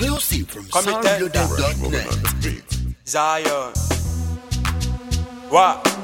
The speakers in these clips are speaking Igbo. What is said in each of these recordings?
Exclusive from Committed. soundloaded.net. Zion. What?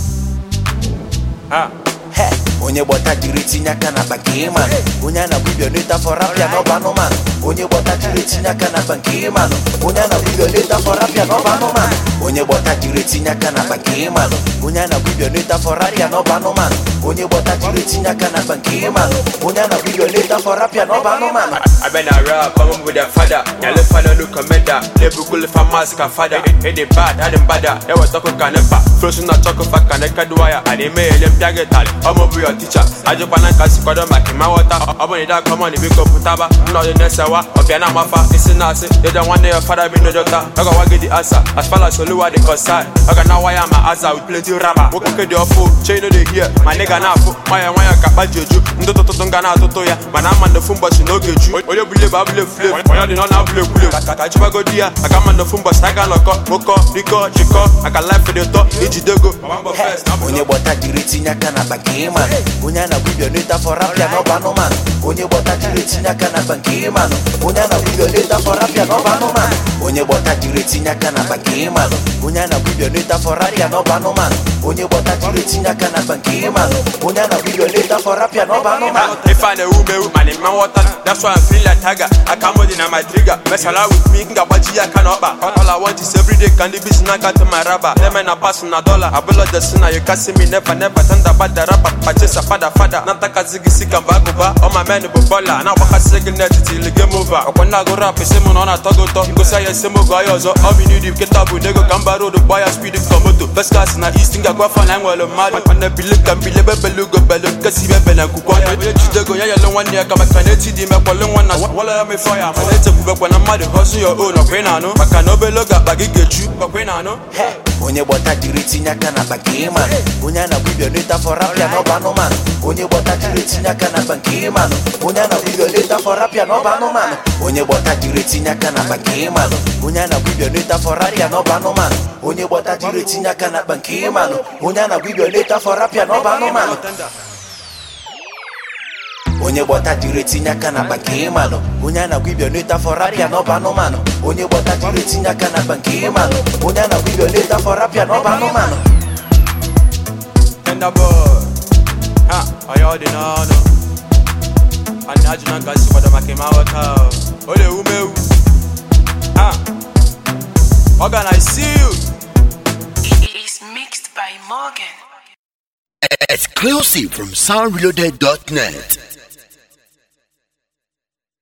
Ah. He, onye gbọta jiri tinye aka na akpa nke ịmanụ onye a na-agba ibioneta fọrọ apịa n'ọba anụmanụ onye gbọta jiri tinye aka na akpa nke ịmanụ onye a na-agba ibioneta fọrọ apịa n'ọba anụmanụ onye gbọta jiri tinye aka na akpa nke ịmanụ onye a na-agba ibioneta fọrọ apịa n'ọba anụmanụ onye gbọta jiri tinye aka na akpa nke ịmanụ onye a na-agba ibioneta fọrọ apịa n'ọba anụmanụ I been a rap, I'm with the father. Yeah, look for no commander. They book will for mask a father. Hey, they bad, I them bad. They were talking can never. Frozen not talk for can never do wire. And they made them target all. I'm over your teacher. I just wanna cast you for them like my water. I'm on that come on, the big up putaba. No, the next hour. Up here, I'm off. It's a nasi. They don't want their father be no doctor. I got get the answer. As far as Oluwa the concern. I got now why I'm a asa with plenty rubber. Work okay, the awful. Chain of the here. My nigga now. My why I got bad juju. Ndo to to to ngana to to ya. Man, I'm on the phone, but you know get you. Oye bule ba bule flame. Oye di nona bule bule. Kajiba go dia. I got man the phone, but I got loko. Moko, Rico, Chico. I got life for the top. Ijidego. Mambo first. onye gbọta jiri tinye aka na akpa nke ịmanụ onye a na-agba ibioneta fọrọ apịa n'ọba anụmanụ onye gbọta jiri tinye aka na akpa nke ịmanụ onye a na-agba ibioneta fọrọ apịa n'ọba anụmanụ onye gbọta jiri tinye aka na akpa nke ịmanụ onye a na-agba ibioneta fọrọ apịa n'ọba anụmanụ onye gbọta jiri tinye aka na akpa nke ịmanụ onye a na-agba ibioneta fọrọ apịa n'ọba anụmanụ If I know who me, man in my water. That's why I'm feeling like tiger. I come with in my trigger. Mess around with me, nga baji I can up. All I want is every day candy business I got to my rubber. Them men are passing a dollar. I blow the sinner, you can see me never, never turn the bad the rapper. Purchase a father, father. Nataka zigi sika mbaguba. All my men be baller. Now waka second net till the game over. When I go rap, it's him on a togo to. You go say yes, him go yozo. All we need is get up with nego gamba road, buy a speed from moto. Best class in the east, think I go for nine while I'm mad. When I believe can believe belugo belu, kasi be bela kukwa. Jidego ya yellow one year, kama kaneti di me kwalun one na. Wala me fire, man. Let's go when I'm mad, hustle your own. Okay, no. Maka no beloga, bagi get you. Okay, no. He, onye gbọta jiri tinye aka na akpa nke ịmanụ onye a na-agba ibioneta fọrọ apịa n'ọba anụmanụ onye gbọta jiri tinye aka na akpa nke ịmanụ onye a na-agba ibioneta fọrọ apịa n'ọba anụmanụ onye gbọta jiri tinye aka na akpa nke ịmanụ onye a na-agba ibioneta fọrọ apịa n'ọba anụmanụ onye gbọta jiri tinye aka na akpa nke ịmanụ onye a na-agba ibioneta fọrọ apịa n'ọba anụmanụ onye gbọta jiri tinye aka na akpa nke ịmanụ onye a na-agwa ibioneta fọrọ apịa n'ọba anụmanụ onye gbọta jiri tinye aka na akpa nke ịmanụ onye a na-agwa ibioneta fọrọ apịa n'ọba anụmanụ Tender boy. Ha, I already know. no. And I just not see what I'm making my work out. Ole ume. Ha. Organ, I see you. It is mixed by Morgan. Exclusive from soundloaded.net.